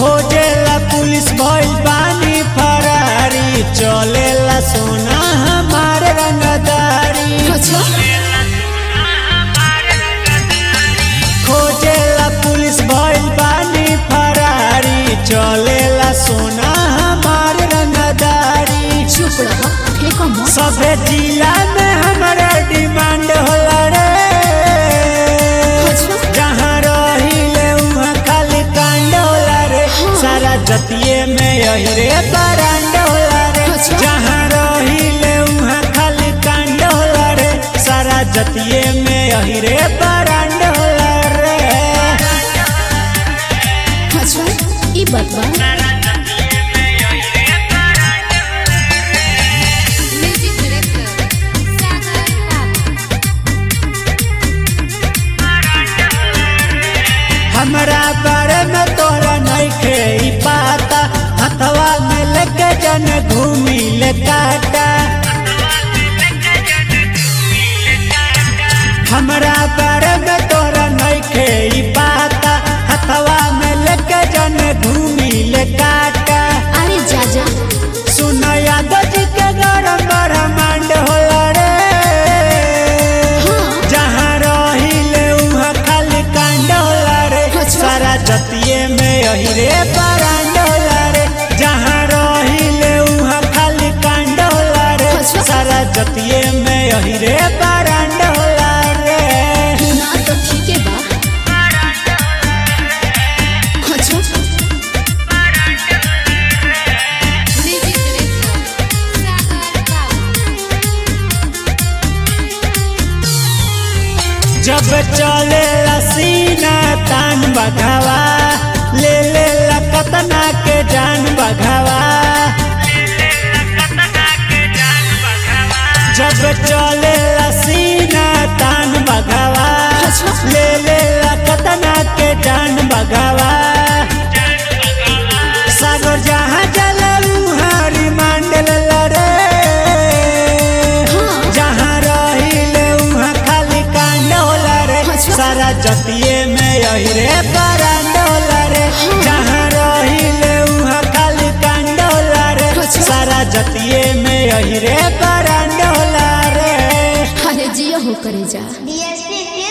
खोजेला पुलिस भइल बानी फरारी चलेला सोना हमार रंगदारी अच्छा खोजेला पुलिस भइल बानी फरारी चलेला सोना हमार रंगदारी चुप रह फेंको मत सबे जिला में हमारा डिमांड होला रे अच्छा जहाँ रहिले उहाँ खाली कांड होला रे सारा जतिये में यही रे बरांड होला रे अच्छा। जहाँ रहिले उहाँ खाली कांड होला रे सारा जतिये में यही रे बरांड होला रे अच्छा ई बात बा म्यूजिक डायरेक्टर सागर बाबू हमरा बारे में तोरा नइखे ई पाता हथवा में लेके जन घूमी ले काटा हमरा बारे में तोरा नइखे ई पाता हथवा में लेके जन घूमी ले काटा अरे जा जा सुन यादव जी के गरम ब्रह्मांड होला रे हाँ जहाँ रहिले उहाँ खाली कांड होला रे अच्छा। सारा जतिये में यही रे बरांड होला रे जहाँ रहिले उहाँ खाली कांड होला रे अच्छा। सारा जतिये में यही रे बरांड होला रे ना तो ठीक है बा अच्छा म्यूजिक डायरेक्टर सागर बाबू जब चले सीना तान बघावा ले ले कतना के जान बघावा जब चले सीना तान बघावा अच्छा। ले ले कतना के जान बघावा सागर जहाँ जलू हरी मांडल रे हाँ जहाँ रहिले उहाँ खाली कांड होला रे अच्छा। सारा जतिये में यही रे बरांड होला रे जहाँ रहिले उहाँ खाली कांड होला रे अच्छा। सारा जतिये में यही रे बरांड होला रे अरे जियो हो करे जा DSP